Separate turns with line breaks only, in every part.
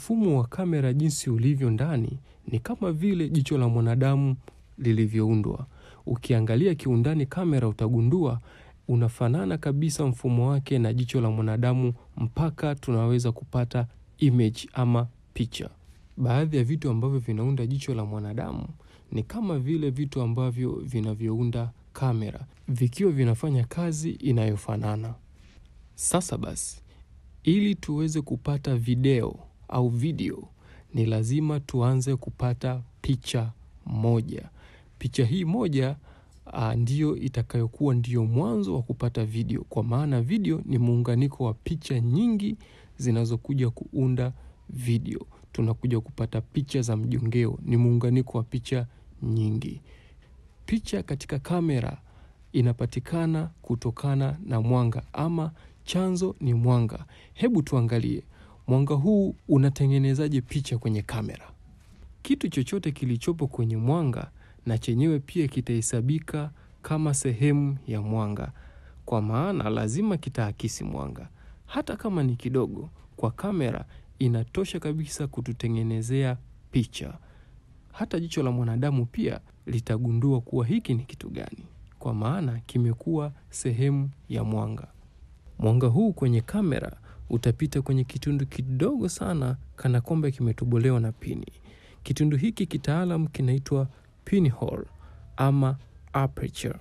Mfumo wa kamera jinsi ulivyo ndani ni kama vile jicho la mwanadamu lilivyoundwa. Ukiangalia kiundani kamera utagundua unafanana kabisa mfumo wake na jicho la mwanadamu mpaka tunaweza kupata image ama picha. Baadhi ya vitu ambavyo vinaunda jicho la mwanadamu ni kama vile vitu ambavyo vinavyounda kamera, vikiwa vinafanya kazi inayofanana. Sasa basi, ili tuweze kupata video au video, ni lazima tuanze kupata picha moja. Picha hii moja uh, ndiyo itakayokuwa ndiyo mwanzo wa kupata video, kwa maana video ni muunganiko wa picha nyingi zinazokuja kuunda video. Tunakuja kupata picha za mjongeo, ni muunganiko wa picha nyingi. Picha katika kamera inapatikana kutokana na mwanga ama chanzo ni mwanga. Hebu tuangalie mwanga huu unatengenezaje picha kwenye kamera. Kitu chochote kilichopo kwenye mwanga na chenyewe pia kitahesabika kama sehemu ya mwanga, kwa maana lazima kitaakisi mwanga, hata kama ni kidogo. Kwa kamera inatosha kabisa kututengenezea picha. Hata jicho la mwanadamu pia litagundua kuwa hiki ni kitu gani, kwa maana kimekuwa sehemu ya mwanga. Mwanga huu kwenye kamera utapita kwenye kitundu kidogo sana, kana kwamba kimetobolewa na pini. Kitundu hiki kitaalam kinaitwa pinhole ama aperture.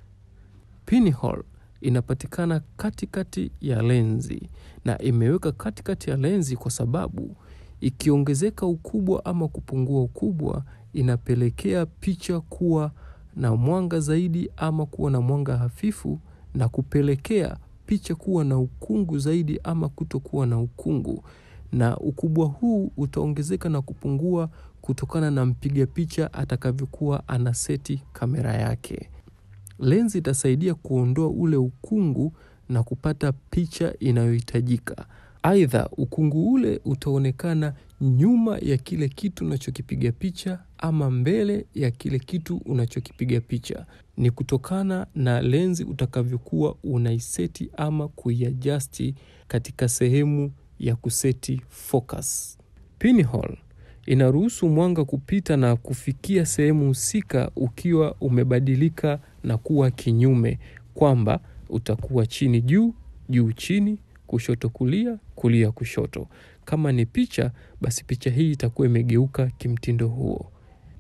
Pinhole inapatikana katikati ya lenzi na imeweka katikati ya lenzi kwa sababu ikiongezeka ukubwa ama kupungua ukubwa inapelekea picha kuwa na mwanga zaidi ama kuwa na mwanga hafifu na kupelekea picha kuwa na ukungu zaidi ama kutokuwa na ukungu, na ukubwa huu utaongezeka na kupungua kutokana na mpiga picha atakavyokuwa anaseti kamera yake. Lenzi itasaidia kuondoa ule ukungu na kupata picha inayohitajika. Aidha, ukungu ule utaonekana nyuma ya kile kitu unachokipiga picha ama mbele ya kile kitu unachokipiga picha. Ni kutokana na lenzi utakavyokuwa unaiseti ama kuiadjusti katika sehemu ya kuseti focus. Pinhole inaruhusu mwanga kupita na kufikia sehemu husika ukiwa umebadilika na kuwa kinyume, kwamba utakuwa chini juu, juu chini, kushoto kulia, kulia kushoto. Kama ni picha, basi picha hii itakuwa imegeuka kimtindo huo.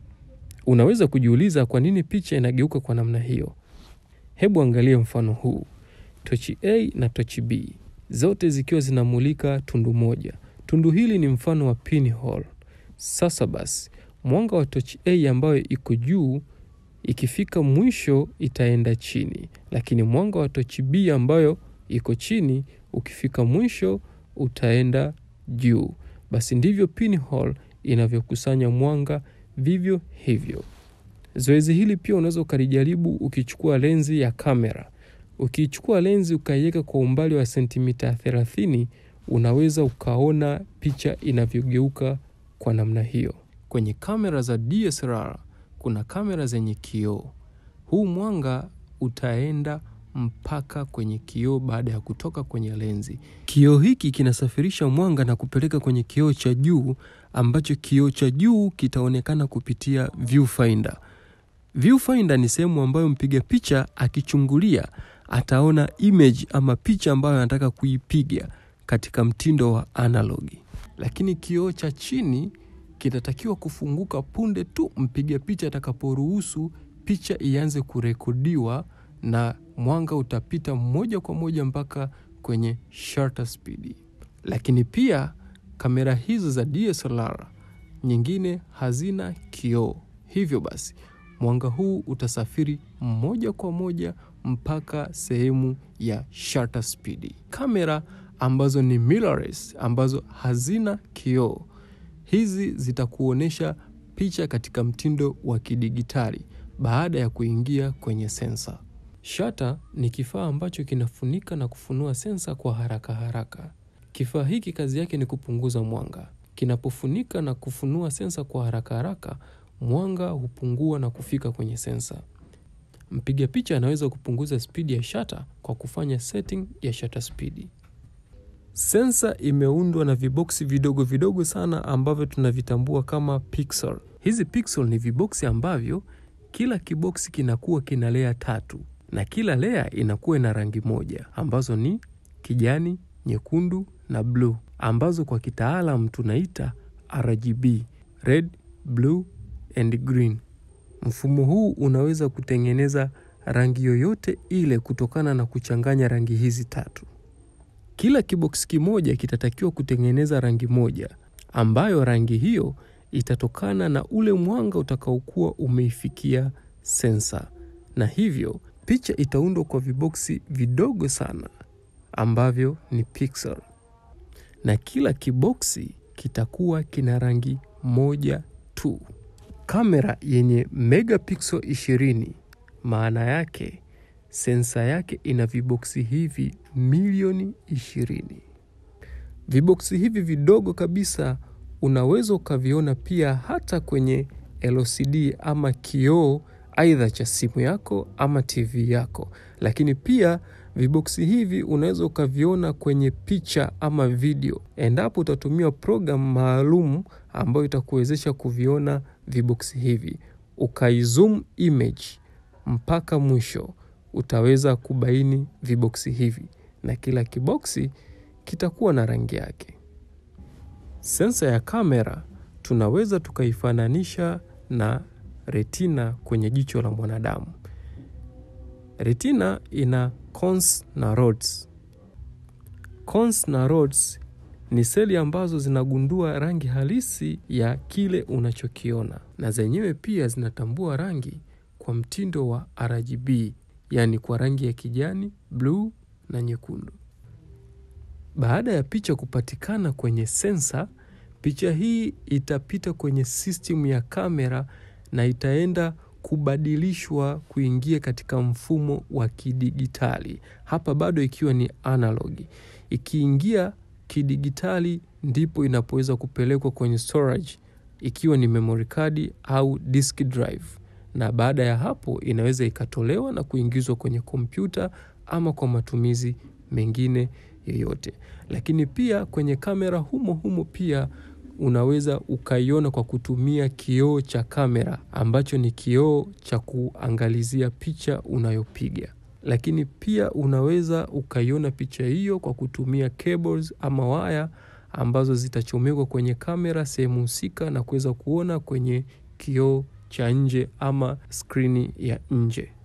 Unaweza kujiuliza kwa nini picha inageuka kwa namna hiyo? Hebu angalia mfano huu. Tochi A na tochi B zote zikiwa zinamulika tundu moja. Tundu hili ni mfano wa pinhole. Sasa basi, mwanga wa tochi A ambayo iko juu ikifika mwisho itaenda chini, lakini mwanga wa tochi B ambayo iko chini ukifika mwisho utaenda juu. Basi ndivyo pinhole inavyokusanya mwanga, vivyo hivyo. Zoezi hili pia unaweza ukalijaribu ukichukua lenzi ya kamera. Ukichukua lenzi ukaiweka kwa umbali wa sentimita 30, unaweza ukaona picha inavyogeuka kwa namna hiyo. Kwenye kamera za DSLR kuna kamera zenye kioo. Huu mwanga utaenda mpaka kwenye kioo baada ya kutoka kwenye lenzi. Kioo hiki kinasafirisha mwanga na kupeleka kwenye kioo cha juu, ambacho kioo cha juu kitaonekana kupitia viewfinder. Viewfinder ni sehemu ambayo mpiga picha akichungulia ataona image ama picha ambayo anataka kuipiga katika mtindo wa analogi, lakini kioo cha chini kinatakiwa kufunguka punde tu mpiga picha atakaporuhusu picha ianze kurekodiwa, na mwanga utapita moja kwa moja mpaka kwenye shutter speed. Lakini pia kamera hizo za DSLR nyingine hazina kioo, hivyo basi mwanga huu utasafiri moja kwa moja mpaka sehemu ya shutter speed. Kamera ambazo ni mirrorless, ambazo hazina kioo, hizi zitakuonyesha picha katika mtindo wa kidigitali baada ya kuingia kwenye sensa. Shutter ni kifaa ambacho kinafunika na kufunua sensa kwa haraka haraka. Kifaa hiki kazi yake ni kupunguza mwanga. Kinapofunika na kufunua sensa kwa haraka haraka, mwanga hupungua na kufika kwenye sensa. Mpiga picha anaweza kupunguza spidi ya shutter kwa kufanya setting ya shutter speed. Sensa imeundwa na viboksi vidogo vidogo sana ambavyo tunavitambua kama pixel. Hizi pixel ni viboksi ambavyo kila kiboksi kinakuwa kina lea tatu na kila lea inakuwa na rangi moja ambazo ni kijani, nyekundu na bluu ambazo kwa kitaalam tunaita RGB, red, blue and green. Mfumo huu unaweza kutengeneza rangi yoyote ile kutokana na kuchanganya rangi hizi tatu. Kila kiboksi kimoja kitatakiwa kutengeneza rangi moja ambayo rangi hiyo itatokana na ule mwanga utakaokuwa umeifikia sensa, na hivyo picha itaundwa kwa viboksi vidogo sana ambavyo ni pixel, na kila kiboksi kitakuwa kina rangi moja tu. Kamera yenye megapixel 20 maana yake sensa yake ina viboksi hivi milioni ishirini. Viboksi hivi vidogo kabisa unaweza ukaviona pia hata kwenye LCD ama kioo aidha cha simu yako ama TV yako, lakini pia viboksi hivi unaweza ukaviona kwenye picha ama video, endapo utatumia programu maalum ambayo itakuwezesha kuviona viboksi hivi, ukaizoom image mpaka mwisho utaweza kubaini viboksi hivi na kila kiboksi kitakuwa na rangi yake. Sensa ya kamera tunaweza tukaifananisha na retina kwenye jicho la mwanadamu. Retina ina cones na rods. Cones na rods ni seli ambazo zinagundua rangi halisi ya kile unachokiona, na zenyewe pia zinatambua rangi kwa mtindo wa RGB, yaani kwa rangi ya kijani, bluu na nyekundu. Baada ya picha kupatikana kwenye sensa, picha hii itapita kwenye system ya kamera na itaenda kubadilishwa kuingia katika mfumo wa kidigitali, hapa bado ikiwa ni analogi. Ikiingia kidigitali, ndipo inapoweza kupelekwa kwenye storage, ikiwa ni memory card au disk drive, na baada ya hapo inaweza ikatolewa na kuingizwa kwenye kompyuta ama kwa matumizi mengine yoyote. Lakini pia kwenye kamera humo humo pia unaweza ukaiona kwa kutumia kioo cha kamera ambacho ni kioo cha kuangalizia picha unayopiga. Lakini pia unaweza ukaiona picha hiyo kwa kutumia cables ama waya ambazo zitachomekwa kwenye kamera sehemu husika na kuweza kuona kwenye kioo cha nje ama skrini ya nje.